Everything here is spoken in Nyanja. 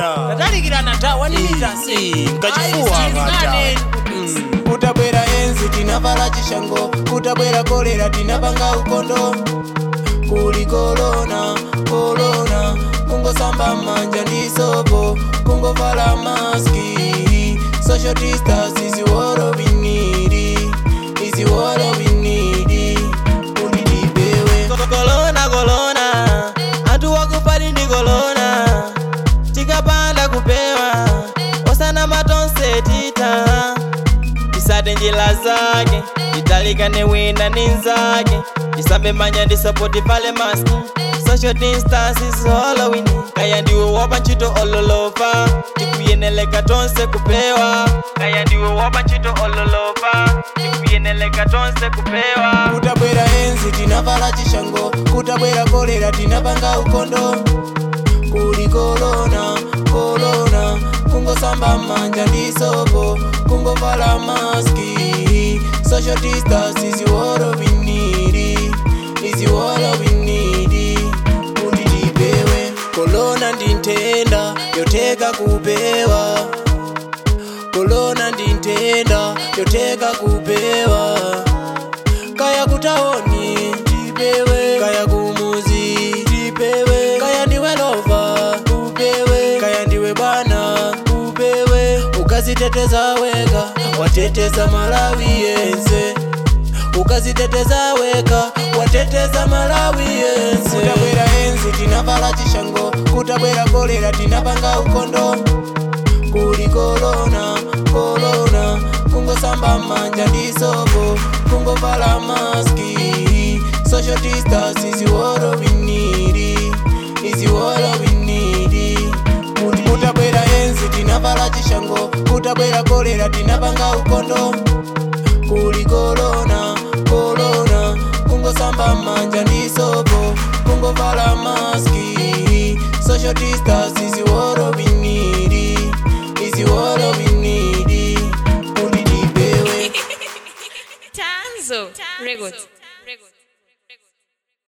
tatalikirana ta 1 meters mkachifuwa Ayi, kata kutabwera enzi tinavala chishango kutabwera kolera tinapanga ukondo kuli kolona kolona kungosamba manja ndi sopo kungovala maski social distance is what we need is what we need kuti tipewe kolona kolona anthu wakupali ndi kolona tikapanda kupewa osana matonse tita tisate njira zake titalikane wina ndi nzake tisambe manja ndi sapoti pale maski social distance is all we need kaya ndiwe wapa ntchito ololopa tikuyeneleka tonse kupewa kaya ndiwe wapa ntchito ololopa tikuyeneleka tonse kupewa kutabwera enzi tinavala chishango kutabwera kolera tinapanga ukondo kuli kolona kolona kungosamba manja ndi sopo kungovala maski social distance is what we need is what we need kuti tipewe kolona ndi nthenda yoteka kupewa kolona ndi nthenda yoteka kupewa kaya kutaoni tipewe kaya kumuzi tipewe kaya ndiwe lova upewe kaya ndiwe bwana upewe ukaziteteza weka wateteza malawi yense ukaziteteza weka wateteza malawi yense kutabwera enzi tinavala chishango kutabwera kolera tinapanga ukondo kuli kolona kolona kungosamba manja ndi sopo kungovala maski social distance is what we need is what we need Kuti kutabwera enzi tinavala chishango kutabwera kolera tinapanga ukondo kuli kolona kolona kungosamba manja ndi sopo kungovala maski social distance is what we need is what we need kuti tipewe Tanzo Records.